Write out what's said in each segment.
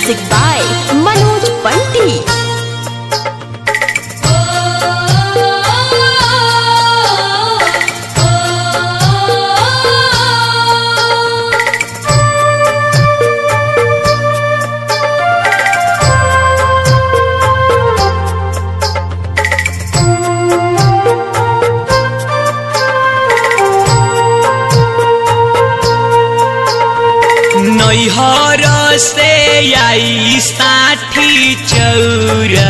Music by Manoj Bunty. नैहर से आई साठी चौरा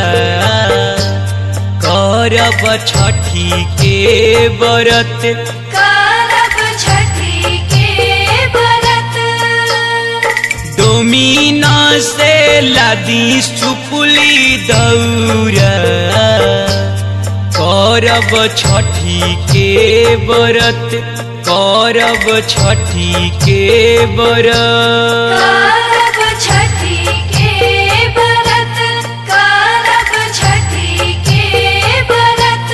करब छठी के बरत करब छठी के बरत डोमिना से लादी सुपुली दौरा करब छठी के बरत करब छठी के बरत करब छठी के बरत करब छठी के बरत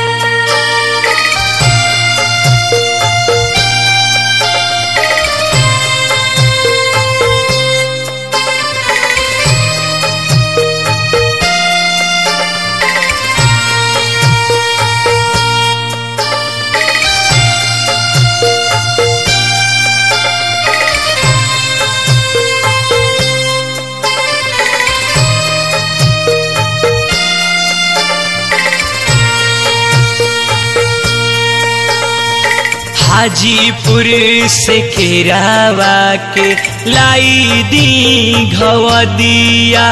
हाजीपुर से केरावा के लाई दी घवदिया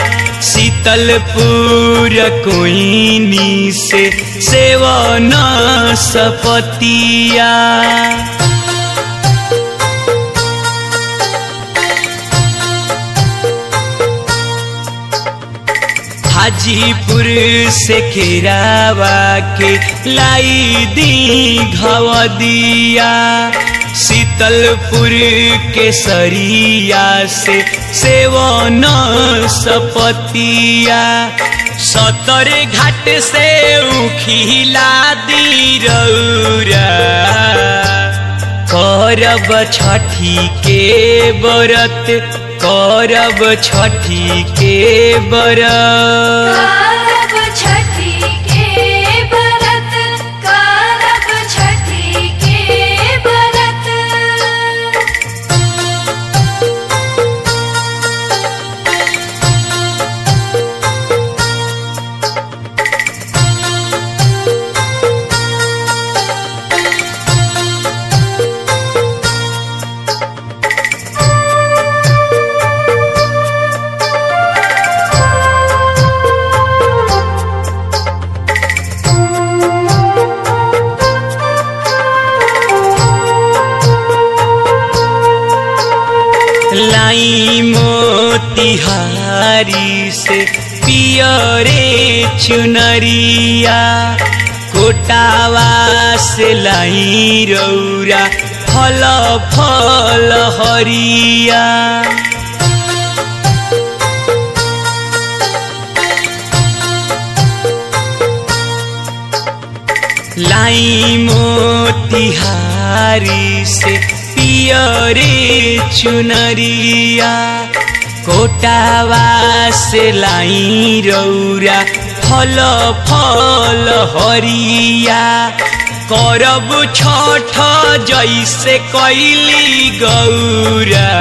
शीतलपुर कोइनी से सेवन सपतिया हाजीपुर से केरावा के लाई दी घवदिया शीतलपुर के सरिया से सेवन सपतिया सतर घाट से उखिला दी रौरा करब छठी के बरत करब छठी के बरत करब छठी के बरत करब छठी के बरत लाई मोतिहारी से पियरे चुनरिया कोटावा से लाई रौरा फल फल हरिया लाई मोतिहारी से पियरे चुनरिया कोटावा से लाई रौरा फल फल हरिया करब छठ जैसे कैली गौरा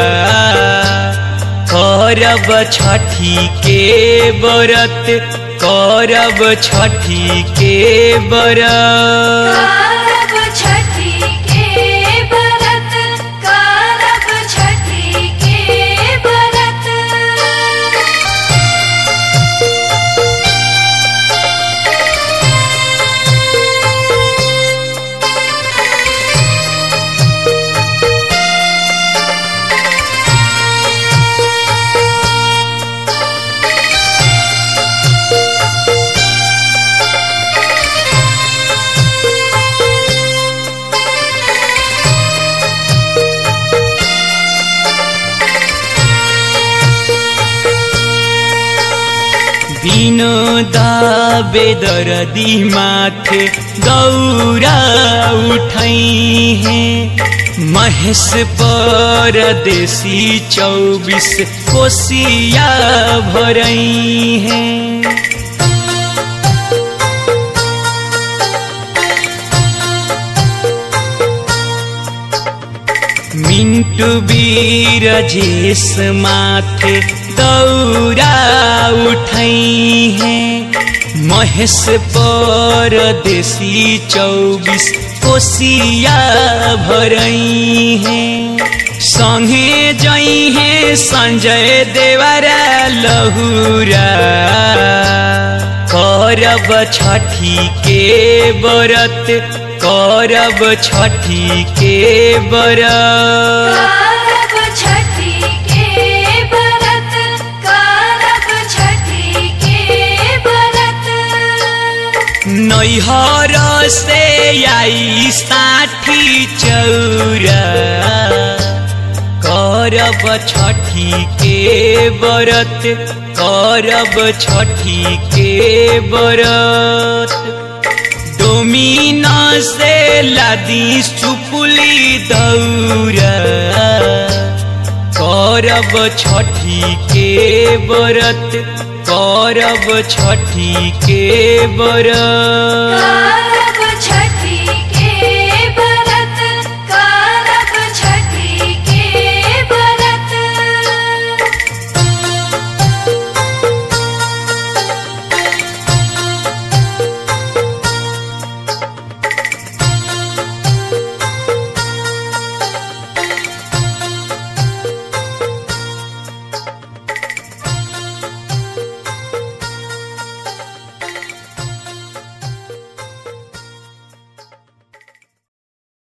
करब छठी के बरत करब छठी के बरत करब छठी के बरत करब छठी के बरत विनोद बेदरदी माथे दौरा उठाई है महेश परदेसी चौबीस कोसिया भरई है मिंटू वीर जेस माथे दौरा उठई है महेश परदेसी चौबीस कोसिया भरई है संगे जई है संजय देवरा लहुरा करब छठी के बरत करब छठी के बरत करब छठी के व्रत करब छठी के व्रत नैहर से आई साठी चौरा करब छठी के बरत करब छठी के बरत डोमिन से लादी सुपुली दौरा करब छठी के बरत करब छठी के बरत